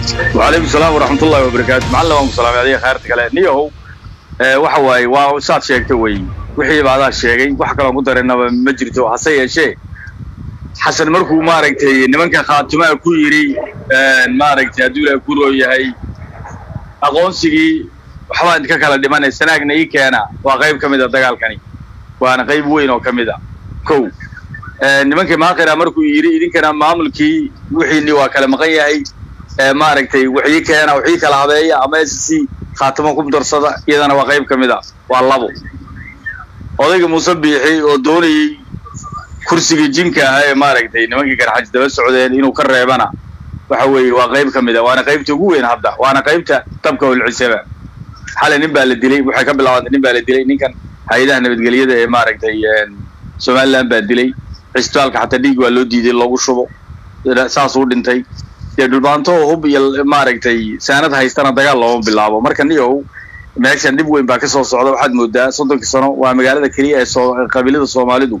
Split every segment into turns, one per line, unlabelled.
وعليكم السلام ورحمة الله وبركاته معلم وانكم سلام عليكم خيرت kale niyahow waxa waaye waa saad sheegtay wey wixii baadaa sheegay wax kaloo ku dareennaba ma jirto hase yeeshee xasan markuu maaragtay nimanka khaatimaha ku yidhi maaragtay hadduu ilaah ku roo yahay aqoonsigii waxbaa idinka kala dhimanay sanaagna ii keena waa qayb ka mid a dagaalkani waana qayb weyn oo ka mid a kow nimankii maaqira markuu yidhi idinkana maamulkii wixiini waa kala maqan yahay maaragtay wixii keena wixii kala habeeya ama s c khaatimo ku darsada iyadana waa qayb ka mid a waa labo odayga muuse biixi oo doonayey kursigii jinka ahaa ee maaragtay nimankii garxaji daba socdeen inuu ka reebana waxa weeye waa qayb ka mid a waana qaybta ugu weyn hadda waana qaybta dabka holcisaba xalay nin baa la dilay waxay ka bilaabantay nin baa la dilay ninkan hay-adaha nabadgelyada ee maaragtay somaliland baa dilay cisbitaalka xataa dhiig waa loo diiday loogu shubo saasuu dhintay dee dhulbaanto hub iyo maaragtay saanad haystana dagaal looma bilaabo marka niyow meeshan dhib weyn baa ka soo socda waxaad moodaa soddonkii sano waa magaalada keliya ee soo qabiilada soomaalidu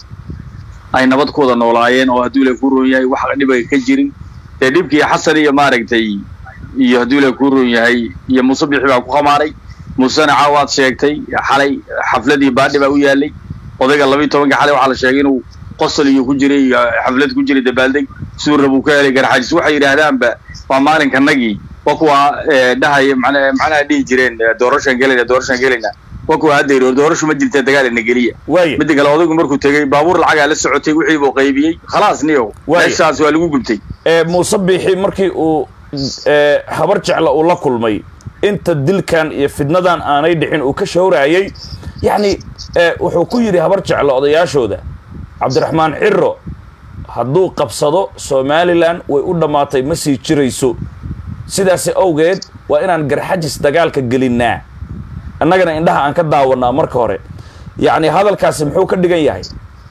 ay nabad ku wada noolaayeen oo hadduu ilaah ku roon yahay wax dhib ay ka jirin dee dhibkii xasan iyo maaragtay iyo hadduu ilaah ku roon yahay iyo muuse bixi baa ku khamaaray muusena caawaad sheegtay xalay xafladii baadhi baa u yaalay odayga labiiyo tobanka xalay waxaa la sheegay inuu qosol iyo ku jiray iyo xaflad ku jiray dabaaldeg suura buu ka helay garxajis waxay yidhaahdaanba waa maalinkanagii waa kuwa dhahaya macnaha dhihi jireen doorashaan gelayna doorashaan gelayna waa kuwa hadda yidhi doorashu ma jirta dagaalina geliya
waaya
midda kale odaygu markuu tegey baabuur lacagaa la socotay wixii buu qaybiyey khalaas niyow
Waaya.
meeshaas waa lagu gubtay
ee muuse biixi markii uu ee, habar jecla uu la kulmay inta dilkan iyo fidnadan aanay dhicin uu ka shawraayey yacni ee, wuxuu ku yidhi habar jecla odayaashooda cabdiraxmaan ciro hadduu qabsado somalilan way u dhammaatay ma sii jirayso sidaasi awgeed waa inaan garxajis dagaalka gelinnaa annagana indhaha aan ka daawannaa marka hore yacni hadalkaasi muxuu ka dhigan yahay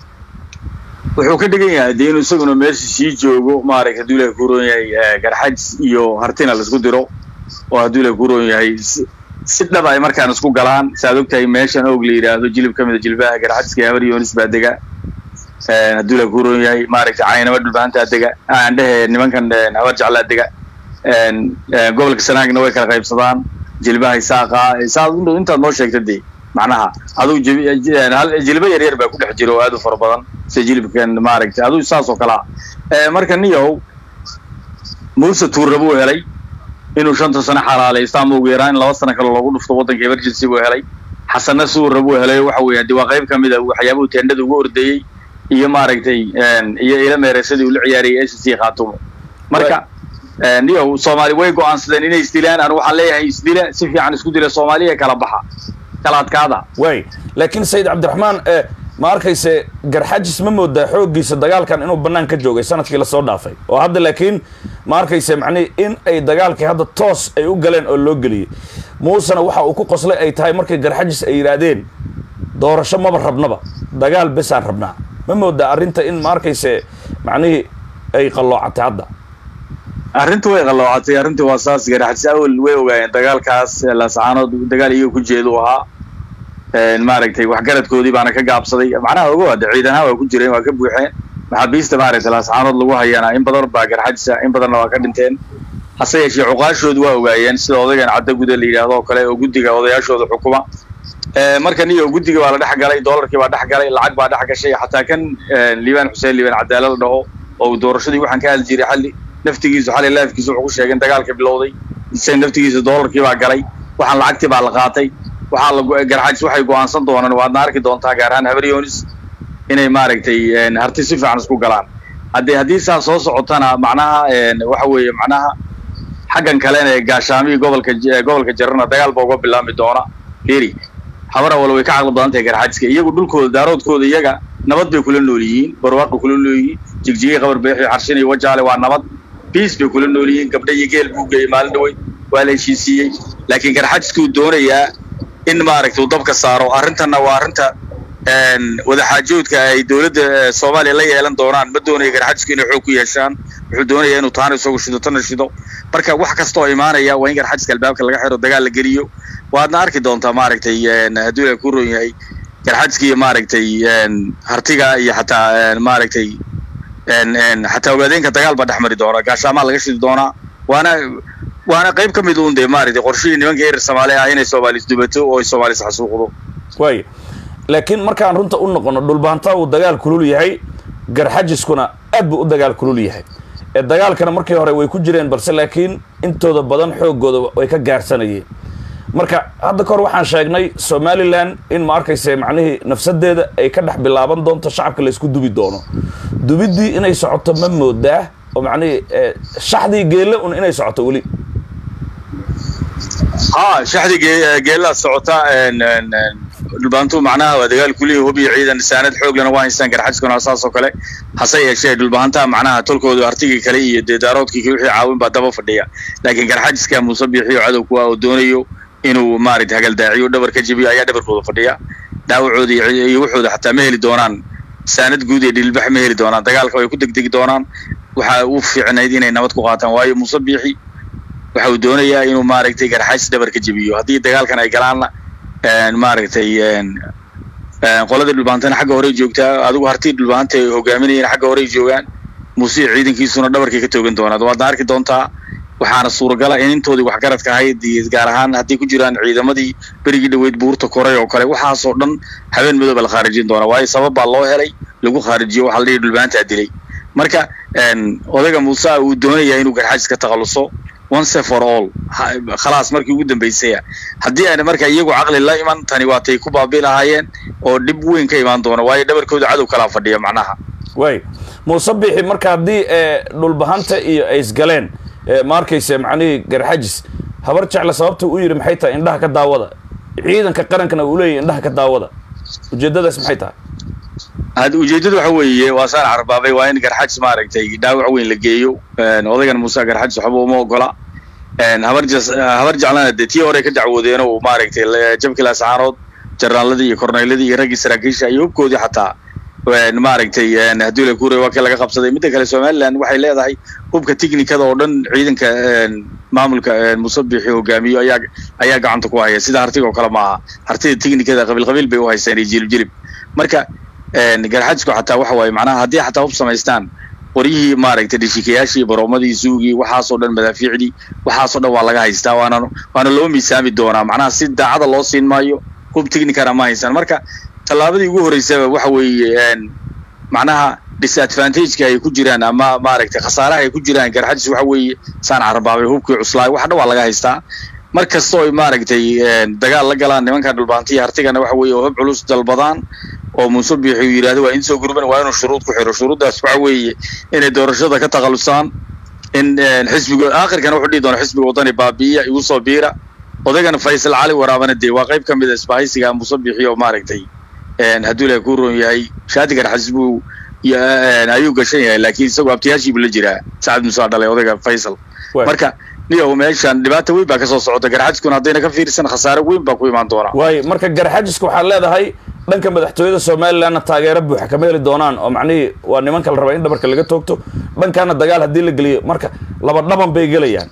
wuxuu ka dhigan yahay dee inuu isaguna meesha sii joogo maaragtay hadduu ilaah ku roon yahay eh, garxajis iyo hartina laisku diro oo hadduu ilaah ku roon yahay si- si dhab ay markaan isku galaan saaad ogtahay meeshan og la yidhaahdo jilib ka mid a jilbaha garxajiska iyo habar yoonis baa dega Eh, hadduu ilaah ku roon yahay maaragtay caynaba dhulbahantaa dega aan dhehe nimankan eh, habar jeclaa dega En, eh, gobolka sanaagna way kala qaybsadaan jilbaha isaaqa saad intaad noo sheegta dee macnaha aduu jibi- eh, hal jilba yar yar baa ku dhex jira oo aad u fara badan sida jilibkan maaragtay aduu saas oo kale ah marka niyow muuse tuurra buu helay inuu shanta sano xalaalaysto ama ugu yaraan in laba sano kale loogu dhufto waddanka emergency buu helay xasanna suurra buu helay waxa weeye hadii waa qayb ka mid a waxyaabuhu teendhada ugu ordayey iyo maaragtay en, iyo ila meereysadii uu la ciyaarayay s c khaatumo marka en, niyow soomaali way go'aansadeen inay isdilaan anu waxaan leeyahay isdila si fiican isku dila soomaaliya kala baxa kala adkaada
waay laakiin sayid cabdiraxmaan ee ma arkayse garxajis ma moodaa xooggiisa dagaalkan inuu bannaan ka joogay sanadkii lasoo dhaafay oo hadda laakiin ma arkayse macnihi in ay dagaalkii hadda toos ay u galeen oo loo geliyey muusena waxa uu ku qoslay ay tahay markii garxajis ay yidhaahdeen doorasho maba rabnaba dagaal besaan rabnaa ma moodaa arrinta in ma arkayse macnihii ay qalloocatay hadda
arrintu way qalloocatay arrintu waa saas garaxis awal way ogaayeen dagaalkaas laasacaanood dagaal iyaga ku jeedu ahaa En, maaragtay waxgaradkoodii baana ka gaabsaday macnaha ogo hadde ciidanaha waa ku jireen waa ka buuxeen maxaabiista maaragtay laasacaanood lagu hayaana in badan baa garxajisa in badanna waa ka dhinteen hase yeeshee cuqaashoodu waa ogaayeen sida odaygan cadda guda la yidhaahdo oo kale oo guddiga odayaashooda xukuma Eh, marka niyo guddiga baa la dhex galay doolarkii baa dhex galay lacag baa dhex gashay xataa kan eh, liibaan xuseen liibaan cadaala la dhaho oo uu doorashadii waxaan ka hadli jiray xalli naftigiisu xalay laafkiisu wuxuu ku sheegay in dagaalka bilowday isaga naftigiisa doolarkii baa galay waxaan lacagtii baa la qaatay waxaa la go- garxajis waxay go'aansan doonaan waadna arki doontaa gaar ahaan habar yoonis inay maaragtay en, harti si fiican isku galaan haddii haddii saa soo socotana macnaha en, waxa weeye macnaha xaggan kalena ee gaashaamihii gobolka J- gobolka jarana dagaal ba uga bilaami doona fiiri habara wala way ka caqli badan tahay garxajiska iyagu dhulkooda daaroodkooda iyaga nabad bay kula nool yihiin barwaaqay kula nool yihiin jigjigii qabar beexi xarshin iyo wajaale waa nabad biis bay kula nool yihiin gabdha iyo geel buu geeyey maalin dhaweyd waa la heshiisiiyey laakiin garxajiskuu doonayaa in maaragtay uu dabka saaro arrintanna waa arrinta en, wadaxaajoodka ay dowladda eh, soomaaliya la yeelan doonaan ma doonayo garxajisku inay xoog ku yeeshaan wuxuu doonayaa inuu taana isagu shido tana shido marka wax kasta oo imaanaya waa in garxajiska albaabka laga xiro dagaal la geliyo waadna arki doontaa maaragtay en, hadduu ilaah ku roon yahay garxajiska iyo maaragtay en, hartiga iyo xataa en, maaragtay en en xataa ogaadeenka dagaal baa dhex mari doona gaashaamaa laga shidi doonaa waana waana qayb ka mid uun dee maaragtay qorshihii nimanka erer soomaali ah inay soomaalis dubato oo ay soomaalis xasuuqdo
waaya laakiin markaan runta u noqono dhulbaanta uu dagaal kulul yahay garxajiskuna aad buu u dagaal kulul yahay ee dagaalkana markii hore way ku jireen balse laakiin intooda badan xoogooda way ka gaarsanayeen marka hadda kahor waxaan sheegnay somalilan in ma arkayse macnihii nafsadeeda ay ka dhex bilaaban doonto shacabka laysku dubi doono dubiddii inay socoto ma moodaa oo macnihii shaxdii geelle un inay socoto weli
ha shaxdii geellaa socota dhulbaantu macnaha waa dagaal kulihi hubiyo ciidan saanad xooglana waa haystaan garxajiskuna saas oo kale hase yeeshee dhulbahantaa macnaha tolkooda artigii kale iyo dee daaroodkii wixii caawin baa daba fadhiya laakiin garxajiska muuse biixiyo cadow kuwa oo doonayo inuu maaragtay hagaldaaciyo dhabar ka jebiyo ayaa dhabarkooda fadhiya dhaawacooda iyo wuxooda xataa ma heli doonaan saanad guud iyo dhilbax ma heli doonaan dagaalka way ku degdegi doonaan waxa u fiicnayd inay nabad ku qaataan waayo muuse biixi waxa uu doonayaa inuu maaragtay garxajis dhabar ka jebiyo haddii dagaalkan ay galaanna maaragtay qoladii dhulbaantana xagga horey joogtaa adigu hartii dhulbaanta ay hogaaminayeen xagga horey joogaan muuse ciidankiisuna dhabarkay ka toogan doonaa waadna arki doontaa waxaana suuragala in intoodii waxgaradka ahayd gaar ahaan hadday ku jiraan ciidamadii berigii dhaweyd buurta koray oo kale waxaasoo dhan habeen madooba la khaarijin doonaa waayo sabab baa loo helay lagu khaarijiyo waxaa la dhihi dhulbaantaa dilay marka odayga muuse uu doonayaa inuu garxajis ka takhalluso once for all khalaas markii ugu dambaysaya haddii aan marka iyagu caqli la iman tani waatay ku baabi lahaayeen oo dhib weyn ka imaan doona waayo dhabarkooda cadow kalaa fadhiya macnaha
way muuse bixi marka haddii dhulbahanta iyo ay isgaleen ma arkayse macnihii garxajis habar jecle sababta u yidhi maxay tahay indhaha ka daawada ciidanka qarankana uu leeyahy indhaha ka daawada ujeeddadaas maxay tahay
had ujeeddadu waxa weeye waa saan carbaabay waa in garxajis maaragtay dhaawac weyn la geeyo odaygan muuse garxajis waxba uma ogola habar habar jeclana dee tii hore ka dacwoodeen oo maaragtay jabkii laascaanood jarnaaladii iyo korneyladii iyo raggii saraakiisha iyo hubkoodii xataa maaragtay haddii la kuuray waa kii laga qabsaday midda kale somaliland waxay leedahay hubka tiknikada oo dhan ciidanka maamulka musabixi hogaamiyo ayaa ayaa gacanta ku haya sida hartiga oo kale maaha hartida tiknikada qabiil qabiil bay u haystaan iyo jilib jilib marka garxajisku xataa waxa waaye macnaha haddii xataa hub samaystaan qoryihii maaragtay dhishikayaashii baroomadii suugii waxaasoo dhan madaafiicdii waxaasoo dhan waa laga haystaa waana waana loo miisaami doonaa macnaha si daacada loo siin maayo hub technicana ma haystaan marka tallaabadii ugu horreysaba waxa weeye macnaha disadvantageka ay ku jiraan ama maaragtay khasaaraha ay ku jiraan garxajis waxa weeye saan carabaabay hubkii cuslaay wax dhan waa laga haystaa mar kastoo ay maaragtay dagaal la galaan nimankan dhulbaantiya hartigana waxa weeye oo hub culus dalbadaan oo muuse biixi uu yidhahdo waa in soo gurban waa inuu shuruud ku xiro shuruuddaas waxa weeye inay doorashada ka takhalusaan in xisbiga aakhirkana wuxuu dhihi doona xisbiga waddani baabi'iya igu soo biira odaygana faysal cali waraabana dee waa qayb ka mid a isbahaysiga muuse biixi oo maaragtay hadduu ilahay ku roon yahay shaati garxajis buu ayuu gashan yahay laakiin isagoo abtiyaashiibu la jiraa sacad musaa dhalay odayga faysal marka niyow meeshan dhibaata weyn baa kasoo socota garxajiskuna haddayna ka fiirsan khasaare weyn baa ku imaan doona
waayo marka garxajiska waxaad leedahay dhanka madaxtooyada somalilandna taageero buuxa kama heli doonaan oo macnihii waa nimanka la rabaa in dhabarka laga toogto dhankaana dagaal haddii la geliyo marka laba dhaban bay gelayaan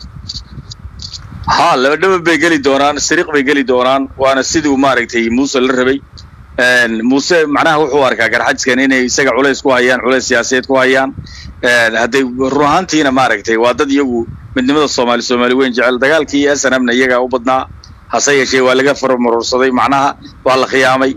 ha laba dhaban bay geli doonaan sariiq bay geli doonaan waana siduu maaragtay muuse la rabay muuse macnaha wuxuu arkaa garxajiskan inay isaga culays ku hayaan culays siyaasadeed ku hayaan hadday run ahaantiina maaragtay waa dad iyagu midnimada soomaali soomaali weyn jecel dagaalkii s n mna iyagaa u badnaa hase yeeshee waa laga farmarorsaday macnaha waa la khiyaamay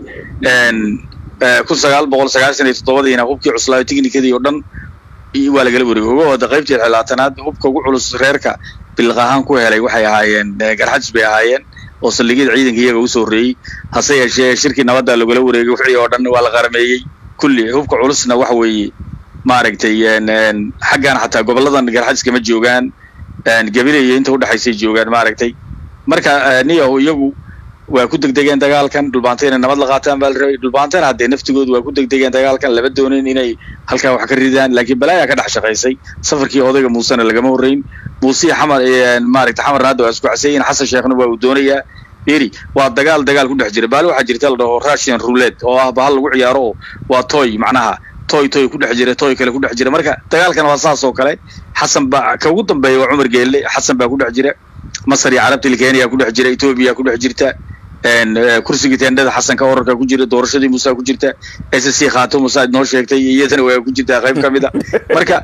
kun sagaal boqol sagaashan iyo toddobadiina hubkii cuslaayo tiknikadii oo dhan waa lagala wareegay uga wada qaybtii xilaatanaad hubka ugu culus reerka bilaq ahaan ku helay waxay ahaayeen garxajis bay ahaayeen oo saldhigyada ciidanka iyaga usoo horreeyey hase yeeshee shirkii nabadda lagula wareegay wixii oo dhan waa la qarameeyey kulli hubka culusna waxa weeye maaragtay xaggan xataa goboladan garxajiska ma joogaan gabilaya inta udhexaysay joogaan maaragtay marka niyahu iyagu waa ku degdegeen dagaalkan dhulbaanta inay nabad la qaataan baa la rabay dhulbaantana haddee naftigoodu waa ku degdegeen dagaalkan lama doonin inay halkaa wax ka ridaan laakiin balaayaa ka dhex shaqaysay safarkii odayga muusena lagama horreyn muuse xamar maaragtay xamar naada waa isku caseeyin xasan sheekhna waa uu doonayaa eri waa dagaal dagaal ku dhex jira baali waxaa jirta la dhaho russian roulette oo ah bahal lagu ciyaaro oo waa toy macnaha toy toy ku dhex jira toy kale ku dhex jira marka dagaalkan waa saas oo kale xasan baa ka ugu dambeeya waa cumar geelle xasan baa ku dhex jira masar iyo carabta kenya ku dhex jira etoobiya ku dhex jirta kursigii teendhada xasanka orarka ku jira doorashadii musa ku jirta s c khaato musa noo sheegtay iyadana waa ku jirtaa qayb ka mid a marka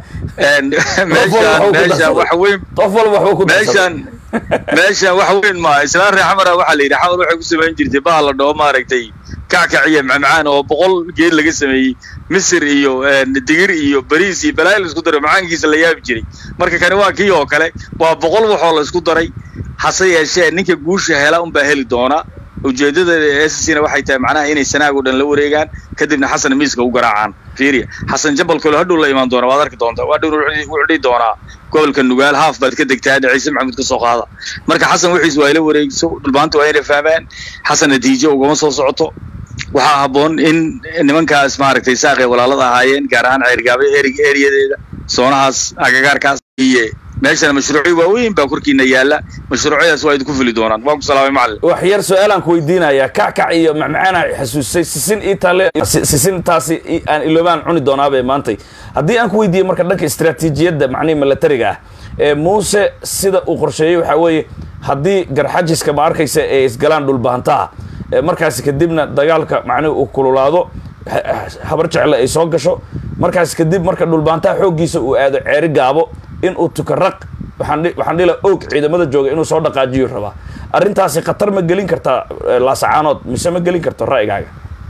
meeshaan meeshaan wax weyn
qof walba waxba ku
meeshaan meeshaan wax weyn ma islaan reer xamara waxaa la yidhi xamar waxay ku samayn jirtay baha la dhaho maaragtay kackac iyo macmacaan oo boqol geed laga sameeyey misir iyo digir iyo bariis iyo balaayi la isku daray macaankiisa la yaabi jiray marka kani waa kii oo kale waa boqol waxoo la isku daray hase yeeshee ninka guusha hela unbaa heli doona ujeedada ssna waxay tahay macnaha inay sanaag oo dhan la wareegaan kadibna xasan miiska u garaacaan fiiriya xasan jabalkalo hadhow la imaan doona waad arki doontaa waa dhow wuxuu dhihi doonaa gobolka nugaal haaf baad ka degtaa hadda ciise maxamuud ka soo qaada marka xasan wixiis waa ila wareegso dhulbaanta waa inay fahmaan xasan natiijo ugama soo socoto waxaa habboon in nimankaas maaragtay saaqay walaalada ahaayeen gaar ahaan ceergaaba erig eriyadeeda soonahaas agagaarkaas iyo meeshana mashruucyo waaweyn baa korkiina yaalla mashruucyadaas waa idinku fuli doonaan waan ku salaamay macallin
wax yar su-aalaan ku weydiinayaa kackac iyo macmacaana xasuusay sisin ii taale sisin taasi aan iloobaan cuni doonaabe maantay haddii aan ku weydiiye marka dhanka istaraatiijiyadda macnihi milatariga ah ee muuse sida uu qorsheeyey waxaa weeye haddii garxajiska ma arkaysa ee isgalaan dhulbahantaha markaasi kadibna dagaalka macnihi uu kululaado habar jecle ay soo gasho markaas kadib marka dhulbaantaha xooggiisa uu aado ceeri gaabo in uu tukaraq waxaan dhila og ciidamada jooga inuu soo dhaqaajiyo rabaa arrintaasi khatar ma gelin kartaa laasacaanood mise ma gelin karto ra'yigaaga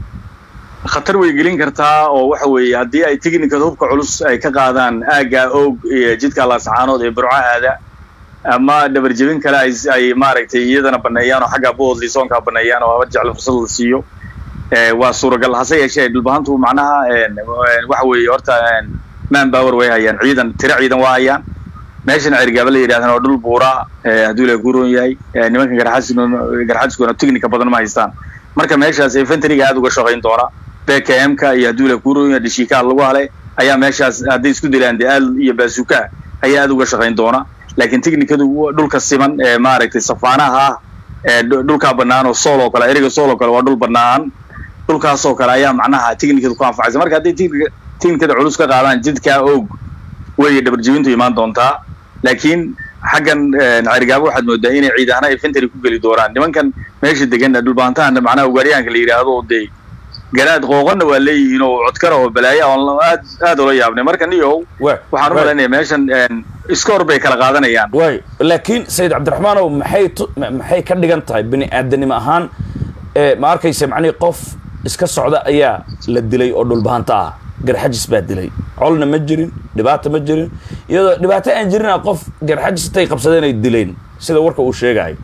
khatar way gelin kartaa oo waxa weeye haddii ay technicada hubka culus ay ka qaadaan aagga og iyo jidka laasacaanood ee burco aada ama dhabarjebin kale ay ay maaragtay iyadana baneeyaan oo xagga bood liisoonkaa baneeyaan oo habar jecle fursad la siiyo waa suuragal hase yeeshee dhulbahantu macnaha waxa weeye horta man power way hayaan ciidan tiro ciidan waa hayaan meeshan cergaaba la yidhahdana waa dhul buura hadduu ilaha ku roon yahay nimanka garxajiskuna technica badan ma haystaan marka meeshaas infantryga aada uga shaqayn doona bkm-ka iyo hadduu ilaha ku roon yahay dhishikaa lagu halay ayaa meeshaas hadday isku dilaan de aal iyo baasuka ayaa aada uga shaqayn doona laakiin technicadu dhulka siman ee maaragtay safaanaha ah ee dhulkaa banaan oo sool oo kale eriga sool oo kale waa dhul banaan dhulkaasoo kale ayaa macnaha technicada ku anfacaysa marka hadday technicada culus ka qaadaan jidkaa og way dhabarjebintu imaan doontaa laakiin xaggan carigaabo waxaad moodaa inay ciid ahna infantry ku geli doonaan nimankan meesha degan dhulbaantahana macnaha ugaaryahanka la yidhaahdo oo dee garaad qooqanna waa leeyihiin oo codkara oo balaaya oon aad aad ula yaabnay marka niyow waxaan u malaynaya meeshan iskoor bay kala qaadanayaan
way laakiin sayid cabdiraxmaanow maxay maxay ka dhigan tahay bini aadanimo ahaan ma arkaysa macnihii qof iska socda ayaa la dilay oo dhulbahanta ah garxajis baa dilay colna ma jirin dhibaata ma jirin iyadoo dhibaato aan jirina qof garxajis intay qabsadeen ay dileen sida warka uu sheegayo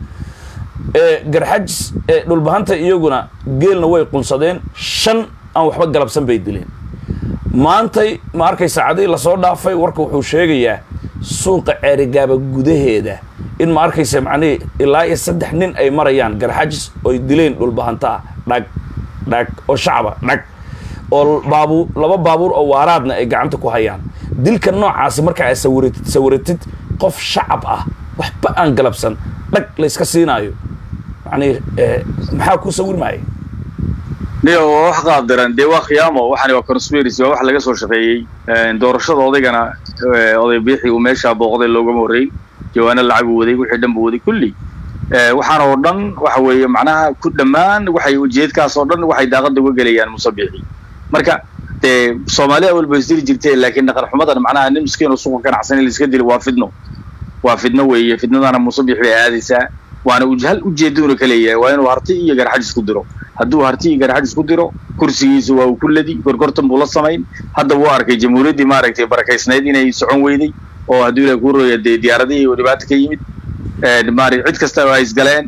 garxajis dhulbahanta iyaguna geelna way qunsadeen shan aan waxba galabsan bay dileen maantay ma arkay saacadihii lasoo dhaafay warka wuxuu sheegayaa suuqa ceerigaaba gudaheeda in ma arkaysa macnihii ilaa iyo saddex nin ay marayaan garxajis oy dileen dhulbahantaa dhag dhag oo shacaba dhag oo baabuur laba baabuur oo waaraadna ay gacanta ku hayaan dilka noocaasi marka aad sawiratid sawiratid qof shacab ah waxba aan galabsan dhag layska siinaayo macnii maxaa ku sawir maaya
niyo waa wax qaabdaran dee waa khiyaamo waxani waa conspiracy waa wax laga soo shaqeeyey doorashada odaygana oday biixi uu meeshaa booqday loogama horreyn jawaano lacagu waday wixii dhan buu waday kulli waxaan oo dhan waxa weeye macnaha ku dhammaan waxay ujeedkaas oo dhan waxay daaqada uga gelayaan musabiixi marka dee soomaaliya walba isdili jirtee laakiin dhaqan xumadan macnaha nin miskiin oo suuqa ganacsan in laiska dilo waa fidno waa fidno weeye fidnadana musabiix bay aadaysaa waana hal ujeeduuna ka leeyahay waa inuu harti iyo garxajis ku diro hadduu harti iyo garxajis ku diro kursigiisa waa uu ku ladi gorgortan buu la samayn hadda wuu arkay jamhuuriyaddii maaragtay barakaysnayd inay socon weyday oo hadduu ilahi ku rooya dee diyaaradihii oo dhibaato ka yimid maarag cid kasta ay isgaleen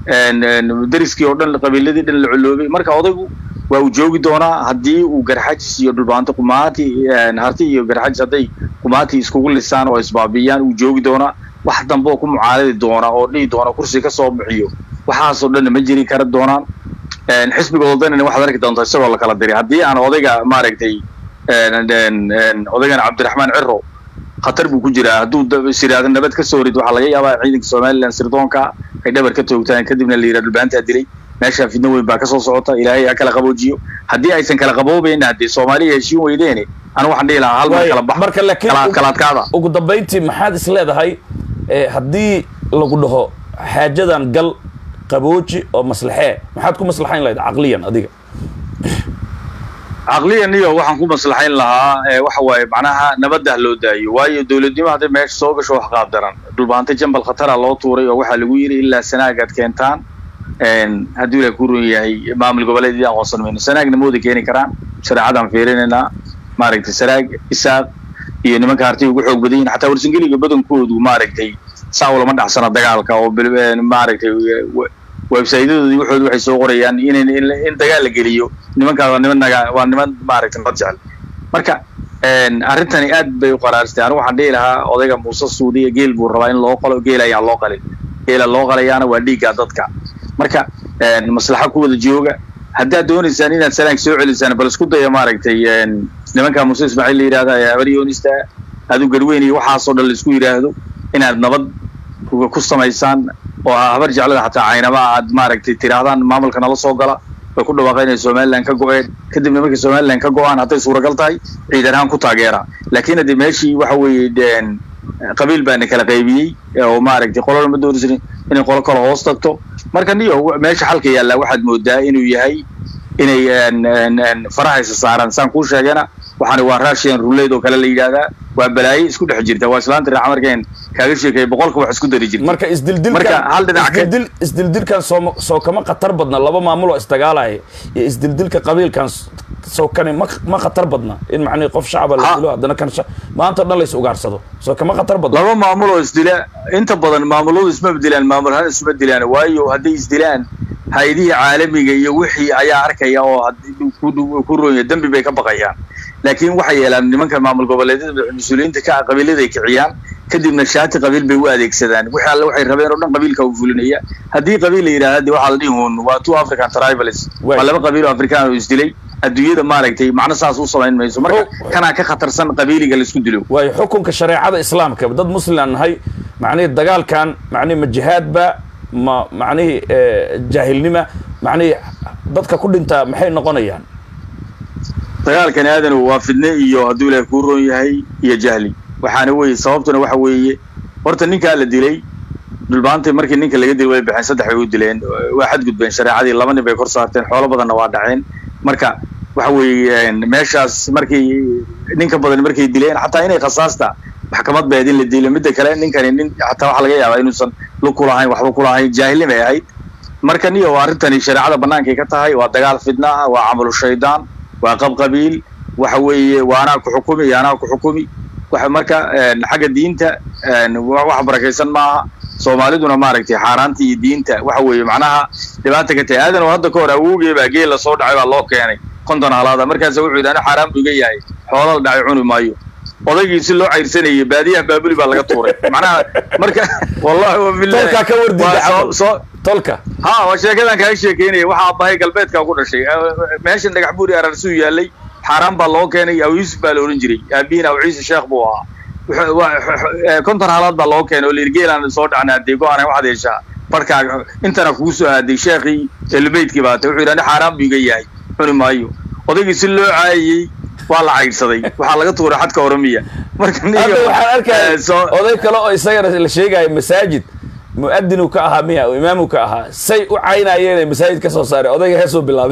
dariskii oo dhan qabiiladii dhan la coloobay marka odaygu waa uu joogi doonaa haddii uu garxajis iyo dhulbaanto qumaati harti iyo garxajis hadday qumaati iskugu lisaan oo isbaabiyaan uu joogi doonaa wax dambe oo ku mucaaradi doona oo dhihi doona kursi ka soo bixiyo waxaasoo dhanna ma jiri kara doonaan xisbiga odanina waxaad arki doontaa isagoo la kala diray haddii aan odayga maaragtay odaygana cabdiraxmaan ciro khatar buu ku jiraa hadduu siraado nabad ka soo rid waxaa laga yaabaa ciidanka somalilan sirdoonka ay dhabar ka toogtaan kadibna la yidhaha dhulbaantaa dilay meeshaa fidno weyn baa ka soo socota ilaahay ha kala qaboojiyo haddii aysan kala qaboobayna haddee soomaaliya heshiin weydeene anigu waxaan dhihi lahaa hal mar kala bax
marka laakiin
kalaadkaada
ugu dambayntii maxaad is leedahay haddii lagu dhaho xaajadan gal qabooji oo maslaxee maxaad ku maslaxayn lahayd caqliyan adiga
caqliyan iyo waxaan ku maslaxayn lahaa ee waxa waaye macnaha nabadda ha loo daayo waayo dowladnimo hadday meesha soo gasho wax qaab daran dhulbaantay jambal khatara loo tuuray oo waxaa lagu yidhi ilaa sanaagaad keentaan hadduu ilaah ku run yahay maamul goboleedyadii aqoonsan mayno sanaagna ma wada keeni karaan shareecadaan fiirinaynaa maaragtay sanaag isaaq iyo nimanka hartiga ugu xoog badan yihin xataa warsangeliga badankoodu maaragtay saa ulama dhacsana dagaalka oo maaragtay websaydadoodii waxoodu waxay soo qorayaan in in dagaal la geliyo nimankaas waa niman naga waa niman maaragtay nabad jecel marka arrintani aad bay u qaraaristay anigu waxaan dhihi lahaa odayga muuse suudiya geel buu rabaa in loo qalo geel ayaan loo qalin geela loo qalayaana waa dhiigga dadka marka maslaxa ku wada jooga haddaad doonaysaan inaad salaanka soo celisaan bal isku daya maaragtay nimanka muuse ismaaciil la yidhahda ee habaryoonista adu garweyn iyo waxaasoo dhan la isku yidhaahdo inaad nabad ku samaysaan oo habar jeclada xataa caynama aad maaragtay tirahdaan maamulka nala soo gala way ku dhawaaqeen inay somaliland ka go-een kadibna markay somaliland ka go-aan hadday suuragal tahay ciidan ahaan ku taageera laakiin haddii meeshii waxa weeye qabiil baana kala qaybiyey oo maaragtay qolona ma doonaysan inay qolo kale hoos tagto marka niyo meesha xalka yaallaa waxaad moodaa inuu yahay inay farahaysa saaraan saan kuu sheegana waxaani waa russian ruleyd oo kale la yidhaahdaa waa balaaye isku dhex jirta waa islaanta raaca markeen kaaga sheekaya boqolka wax isku dari jirta
marka isdildilkan
marka hal dhinac ka
isdildil isdildilkan soo soo kama khatar badna laba maamul oo isdagaalaya iyo isdildilka qabiilkan soo kani ma ma khatar badna in macnihi qof shacaba la
Ha.
dilo haddana kan sha- maanta o dhan la is ugaarsado soo kama khatar badna
laba maamul oo isdila inta badan maamuladu isma dilaan maamul ahaan isma dilaan waayo hadday isdilaan hay-adihii caalamiga iyo wixii ayaa arkaya oo haddii ku dhow- ku ronya dembi bay ka baqayaan laakiin waxay yeelaan nimanka maamul goboleedyada mas-uuliyiinta ka ah qabiilada ay kiciyaan kadibna shaati qabiil bay u adeegsadaan wixii alle waxay rabeen oo dhan qabiilka u fulinaya haddii qabiil la yidhahda de waxaa la dhihi hun waa two african tribals
Waay.
waa laba qabiil oo afrikaan oo isdilay adduunyada maaragtay macno saas u samayn mayso marka
Oh.
kanaa ka khatarsan qabiiliga la isku dilo
waayo xukunka shareecada islaamka dad muslim aan nahay macnihii dagaalkan macnihi ma jihaadba ma macnihii eh, jaahilnima macnihii dadka ku dhintaa maxay noqonayaan
dagaalkani aadanu waa fidne iyo hadduu ilaahay kuu roon yahay iyo jahli waxaana weeye sababtuna waxa weeye horta ninkaa la dilay dhulbaantii markii ninka laga dilay way baxeen saddex bay u dileen waa xadgudbeen shareecadii laba nin bay kor saarteen xoolo badanna waa dhaceen marka waxa weeye meeshaas markii ninka badan markay dileen xataa inay khasaasta maxkamad beed in la dilo midda kale ninkani nin xataa waxaa laga yaabaa inuusan lug ku lahayn waxba ku lahayn jaahilnimay ahayd marka niyo arrintani shareecada bannaankay ka tahay waa dagaal fidna ah waa camalu shaydaan waa qab qabiil waxa weeye waa anaa ku xukumi iyo anaa ku xukumi waxa marka een, xagga diinta een, wa- wax barakaysan maaha soomaaliduna maaragtay xaaraanta iyo diinta waxa weeye macnaha dhibaata ka tahay aadan oo hadda ka hor awowgee baa geel lasoo dhacay baa loo keenay konton halaada markaasa wuxuu yidhi ana xaaraan buu iga yahay xoola la dhacay cuni maayo odaygii si loo cayrsanayay baadiyaha baabuli baa laga tuuray macnaha marka wallahi wa billahi
tolkaa ka wardiida
waa soo-
camal
soo
tolka
ha waa sheekadan kaaga sheekeynaya waxaa aabbahay galbeedkaa ku dhashay meeshan dhagax buuri ararsuu yaalay xaaraan baa loo keenay aw yuusuf baa la odhan jiray aabihiin aw ciise sheekh buu ahaa Wuxuu- waa- eh, konton halaad baa loo keenay oo layidhi geelaan soo dhacna haddee go-aan waxaad yeeshaa barkaaga intana kugu soo aaday sheekhii elubeydkii baa tay wuxuu yidhi ani xaaraan buu iga yahay cuni maayo odaygii si loo caayayey waa la caydsaday waxaa laga tuuray xadka oromiya marka niyo,
hadda waxaan arkaya
eh, soo-
oday kale oo isagana la sheegayo masaajid mu'adinu ka ahaa miya oo imaamu ka ahaa say u caynayeen masaajid ka soo saaray odayga heesuu bilaabay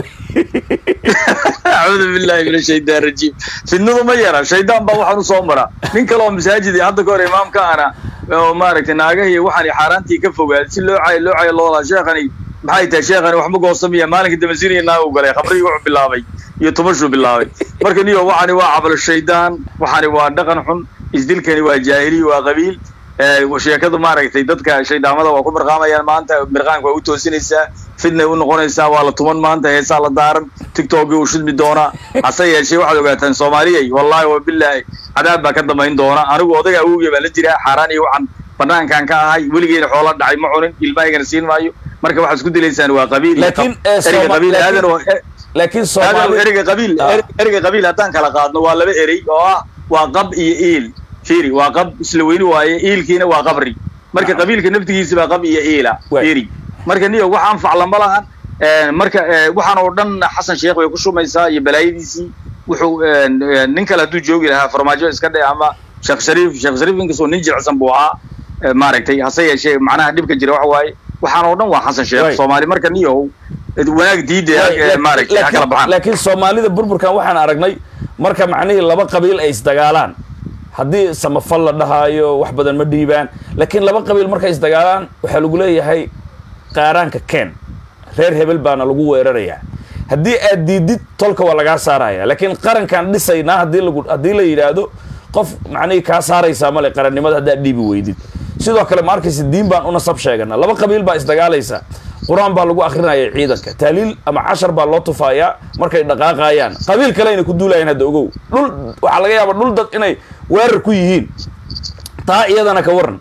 acuudu billahi min ashaytaan rajiim fidnadu ma yara shaydaan baa waxaan usoo mara nin kale oo masaajid iyo hadda ka hor imaamka ana oo maaragtay naagahiy waxaan xaaraantii ka fogaaday si loo cayo loo cayo loolaa sheekhani maxay tahay sheekhani waxma goosamiya maalinka damasiiniya naagu galay khamrigii wuxuu bilaabay iyo tubashuu bilaabay marka niyo waxani waa cabalo shaydaan waxani waa dhaqan xun isdilkani waa jaahiliy waa qabiil Eh, sheekadu maaragtay dadka shayddaamada waa ku mirqaamayaan maanta mirqaanka waa u toosinaysaa fidnay u noqonaysaa waa la tuman maanta heesaa la daaran tiktokii uu shidmi doonaa hase yeeshee waxaad ogaataan soomaaliyay wallaahi wa bilaahi cadaab baa ka dambayn doona anigu odayga awowgey baan la jiraa xaaraan iyo waxaan banaankan ka ahay weligeena xoola dhacay ma cunin ilmahaygana siin maayo marka waxaad isku dilaysaan waa qabiil iyo
Laakiin,
qab-
eh,
ereyga
Sooma-
qabiil
laakiin-
aadan oo eh,
laakiin
aadan
soomaali
ereyga qabiil
Ah.
ere- ereyga qabiil haddaan kala qaadno waa laba erey oo ah waa qab iyo iil fiiri waa qab isla weyni waaye iilkiina waa qabri marka
Ah.
qabiilka naftigiisa baa qab iyo iila
Waay.
fiiri marka niyo waxaan faclama lahan Eh, marka eh, waxaan oo dhan xasan sheekh way ku shumaysaa iyo balaayadiisii wuxuu eh, eh, nin kale hadduu joogi lahaa farmaajo iska dhe ama sheekh shariif sheekh shariif inkastoo nin jilicsan buu ahaa eh, maaragtay hase yeeshee macnaha dhibka jira waxa waaye waxaan oo dhan waa xasan sheekh
Right.
soomaali marka niyow wanaag diida
Laakiin-
maaragtay ha kala
laakiin-
baxaan
laakiin soomaalida burburkan waxaan aragnay marka macnihii laba qabiil ay isdagaalaan haddii samafal la dhahaayo wax badan ma dhiibaan laakiin laba qabiil markay isdagaalaan waxaa lagu leeyahay qaaraanka ken reer hebel baana lagu weerarayaa haddii aad diidid tolka waa lagaa saaraya laakiin qarankaan dhisaynaa haddii lagu haddii la yidhaahdo qof macnihii kaa saaraysaa male qarannimada haddaad dhiibi weydid sidoo kale ma arkaysa diin baan u nasab sheegana laba qabiil baa isdagaalaysa qur-aan baa lagu akrinaya ciidanka taaliil ama cashar baa loo tufayaa markay dhaqaaqayaan qabiil kale ayna ku duulayaan hadda ogow dhul waxaa laga yaaba dhul dad inay weerar ku yihiin taa iyadana ka waran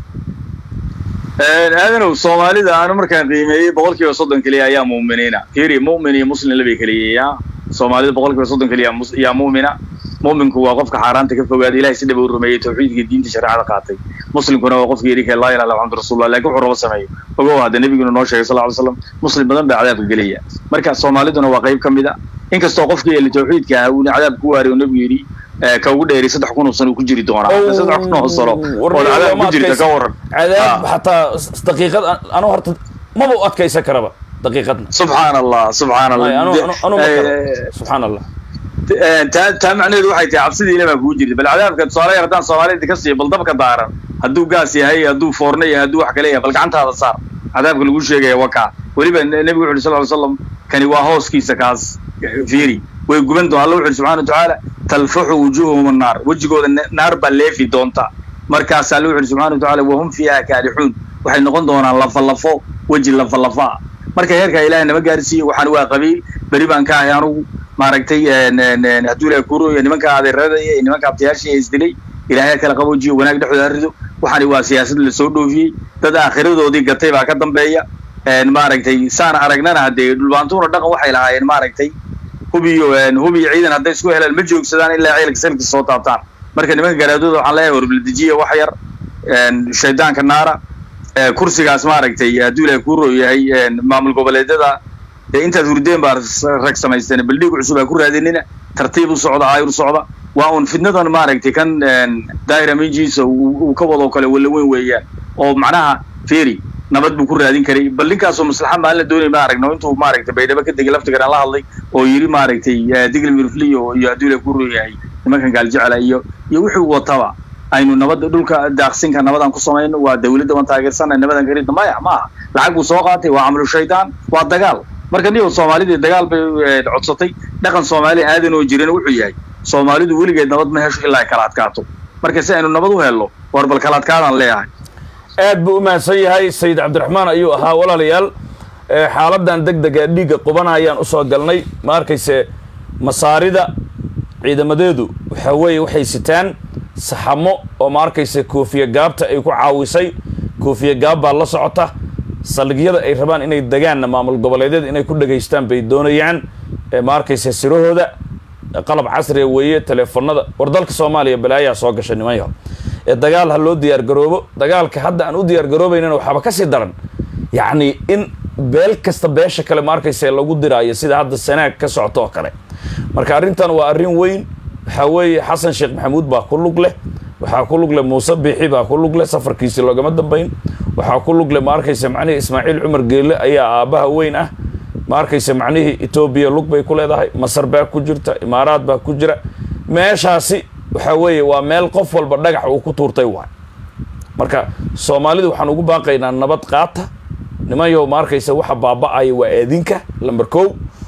aadanow soomaalida aanu markaan qiimeeyey boqol kiiba soddon keliya ayaa mu'miniina fiiri mu'min iyo muslim labay kala yeeyaa soomaalida boqol kiiba soddon keliya mus- yaa mu'mina mu'minku waa qofka xaaraanta ka fogaada ilahay si dhaba u rumeeyey tawxiidka diinta shareecada qaatay muslimkuna waa qofka yidhi ka laa ilaha illa muxamadu rasulullah laakiin wuxuu rabo sameeyo ogow hadda nebiguna noo sheegay sal ly slam muslim badan baa cadaabka gelaya marka soomaaliduna waa qayb ka mid a inkastoo qofkii eli tawxiidka ah uuna cadaab ku waariy oo nebigu yidhi eh, ka ugu dheeri saddex kun oo sano uu ku jiri doonaa Hadda saddex kun oo sano oo cadaab ku jirta ka waran
cadaab
Ah.
xataa s- daqiiqad an- anu horta maba u adkaysan karaba daqiiqadna
subxaan allah subxaan allah
Ay, anu- anu- anu ma karo.
Eh,
subxaan allah
eh, taa taa macnaheedu waxay tahay cabsidii ilaa baa kugu jirta bal cadaabka tusaale yar haddaan soomaalida ka siiyo bal dabka daaran hadduu gaas yahay hadduu foorno yahay hadduu wax kale yahay bal gacantaada saar cadaabka lagu sheegaya waa kaa weliba ne- nebigu wuxu uhi sal ly slam kani waa hooskiisa kaas fiiri way guban doon alla wuxu uhi subxana watacaala talfaxu wujuuhum annaar wejigooda ne- naar baa leefi doonta markaas alla wuxu uhi subxana watacaala wahum fiiha kaalixuun waxay noqon doonaan lafalafo weji lafalafa ah marka heerkaa ilaahay nama gaarsiiye waxaan waa qabiil beri baan ka ahay anugu maaragtay en- en- en, hadduu ilaahay kuu rooyo nimanka adeerada iyo nimanka abtayaashii ee isdilay ilaahay kala qaboojiyo wanaag dhexdooda ha rido waxaani waa siyaasad lasoo dhoofiyey dad aakhiradoodii gatay baa ka dambeeya en, maaragtay saan aragnana haddee dhulbaantuuna dhaqan waxay lahaayeen maaragtay hubiyo en, hubiyo ciidan hadday isku helaan ma joogsadaan ilaa ciidanka salkiisa soo taabtaan marka nimanka garaadooda waxaan leeyahay warbuldejiya wax yar en, shaydaanka naara eh, kursigaas maaragtay hadduu ilaahay kuu roo yahay en, maamul goboleedyada dee intaad hurdeen baa s- rag samaysteen baldhiig cusub aa ku raadinina tartiib u socda aayur socda waa un fidnadan maaragtay kan en, daahira minjiisa uu uu ka wadoo kale walla weyn weeyaan oo macnaha feri nabad buu ku raadin karay bal ninkaasoo maslaxa maalin la doonay ma aragno intuu maaragtay baydhabo ka degay laftigan la hadlay oo yidhi maaragtay eh, digli mirfliyo iyo hadduu ilaahay kuu roo yahay nimankan gaaljecela iyo iyo wuxuu wataba aynu nabadda dhulka daaqsinka nabadan ku samayno waa dawladda waan taageersana nabadan karidna maya ma aha lacag buu soo qaatay waa camalu shaydaan waa dagaal marka niyo soomaalidii dagaal bay eh, codsatay dhaqan soomaali aadan oo jirin wuxuu yahay soomaalidu weligeed nabad ma hesho ilaa ay kala adkaato marka si aynu nabad u helno war bal kala adkaadaan leeyahay
aad buu u mahadsan yahay sayid cabdiraxmaan ayuu ahaa walaalayaal ee xaaladan deg dega dhiigga qubanayaan usoo galnay ma arkayse masaarida ciidamadeedu waxaa weeye waxay sitaan saxamo oo ma arkayse koofiya gaabta ay ku caawisay koofiya gaab baa la socota saldhigyada ay rabaan inay degaanna maamul goboleedyada inay ku dhegaystaan bay doonayaan ee ma arkayse sirahooda qalab casriga weeye teleefonada war dalka soomaaliya balaayaa soo gashay niman yaho ee dagaal ha loo diyaar garoobo dagaalka hadda aan u diyaar garoobaynana waxaaba ka sii daran yacni in beel kasta beesha kale ma arkayse lagu diraayo sida hadda sanaag ka socto oo kale marka arrintan waa arrin weyn waxaa weeye xasan sheekh maxamuud baa ku lug leh waxaa ku lug leh muuse biixi baa ku lug leh safarkiisi loogama dambayn waxaa ku lug leh ma arkayse macnihii ismaaciil cumar geele ayaa aabbaha weyn ah ma arkayse macnihii etoobiya lug bay ku leedahay masar baa ku jirta imaaraad baa ku jira meeshaasi waxaa weeye waa meel qof walba dhagax uu ku tuurtay waay marka soomaalidu waxaan ugu baaqaynaa nabad qaata niman yahow ma arkayse waxa baaba'aya waa eedinka lamber kow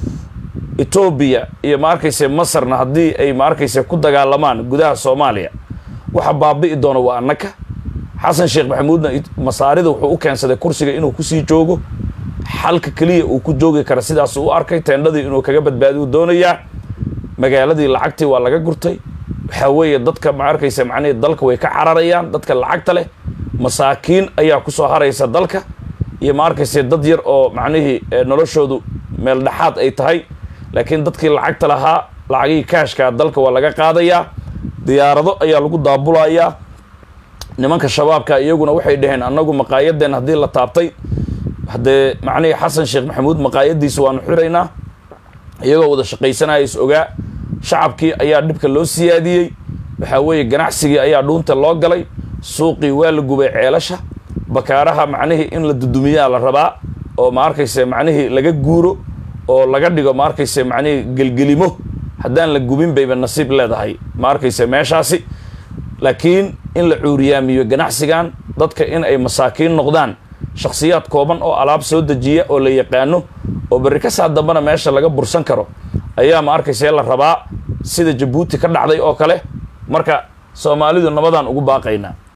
etoobiya iyo ma arkayse masarna haddii ay ma arkayse ku dagaalamaan gudaha soomaaliya waxa baabi'i doona waa annaka xasan sheekh maxamuudna it- masaarida wuxuu u keensaday kursiga inuu kusii joogo xalka keliya uu ku joogi kara sidaas u arkay teendhadii inuu kaga badbaadiyu doonayaa magaaladii lacagtii waa laga gurtay waxaa weeye dadka ma arkaysa macnihii dalka way ka cararayaan dadka lacagta leh masaakiin ayaa kusoo haraysa dalka iyo ma arkaysa dad yar oo macnihii eh, noloshoodu meel dhexaad ay tahay laakiin dadkii lacagta lahaa lacagihii kaashkaa dalka waa laga qaadayaa diyaarado ayaa lagu daabulayaa nimanka shabaabka iyaguna waxay dhaheen annagu maqaayadeen haddii la taabtay haddee macnihii xasan sheekh maxamuud maqaayadiisa waanu xiraynaa iyagoo wada shaqaysanaya is ogaa shacabkii ayaa dhibka loo siyaadiyey waxaa weeye ganacsigii ayaa dhuunta loo galay suuqii waa la gubay ceelasha bakaaraha macnihii in la dudumiyaa la rabaa oo ma arkayse macnihii laga guuro oo laga dhigo ma arkayse macnihii gelgelimo haddaan la gubin bayba nasiib leedahay ma arkayse meeshaasi laakiin in la cuuriyaamiyo ganacsigan dadka in ay masaakiin noqdaan shakhsiyaad kooban oo alaab soo dejiya oo la yaqaano oo berri ka saa dambana meesha laga bursan karo ayaa ma arkayse la rabaa sida jabuuti ka dhacday oo kale marka soomaalidu nabadaan ugu baaqaynaa